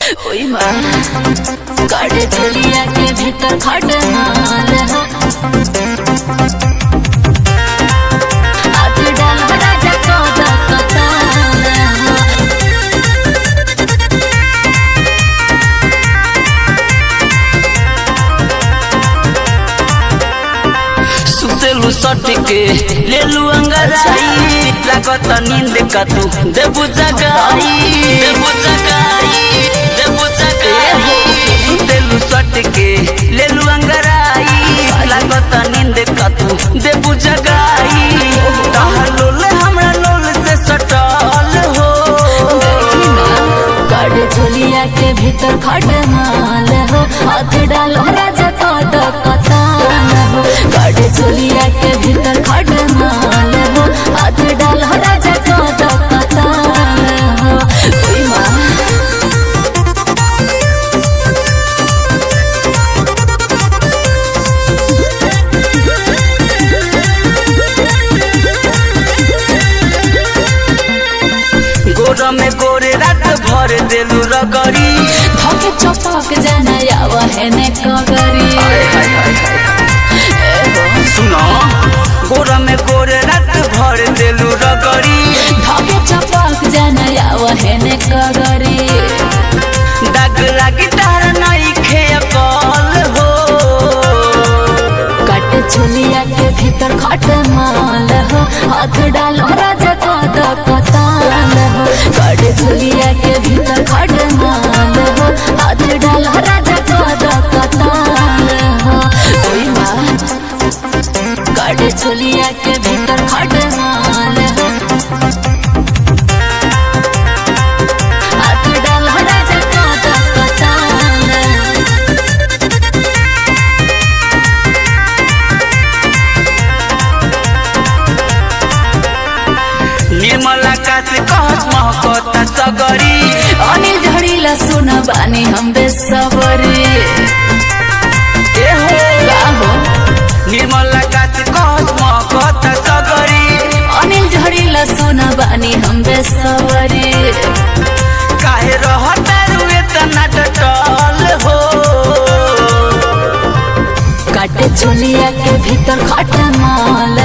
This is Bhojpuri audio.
ओई माँ काटे चलिया के भीतर खट माल हाथ डाल राजा कौदा कताल सुतेलु सटके लेलु अंगराई लागत नींद का तू देबु जगाई देबु जगाई देबु जगाई सुतेलु सटके लेलु अंगराई लागत नींद का तू देबु जगाई तहर लोल हमरा लोल से सटल हो काटे चलिया के भीतर खट माल हो हाथ डाल राजा कौदा कताल हो काटे चलिया के भीतर खट माल हो हाथ डाल राजा कौदा कताल हो ओई माँ गोर में गोरे रात भर देलु रगड़ी धोके चपक जाना यावा है ने कगरी सुनो गोर में गोरे रात भर देलु रगड़ी धोके चपक जाना यावा है ने कगरी दाग लागी तार नई खे कल हो काटे चुलिया के भीतर खट माल हो हाथ डालो राजा कद कताल हो काटे चुलिया के भीतर खट माल हो हाथ डालो राजा कद कताल हो ओई माँ काटे चुलिया के भीतर खट माल हो हाथ डालो राजा कद कताल हो निर्मल आकाश कहत महकता सगरी अनिल झड़ीला सुन बानी हम बेसबरी ए हो का हो निर्मल आकाश कहत महकता सगरी अनिल झड़ीला सुन बानी हम बेसबरी काहे रहत रुए तना टटल हो काटे चोलिया के भीतर खट माल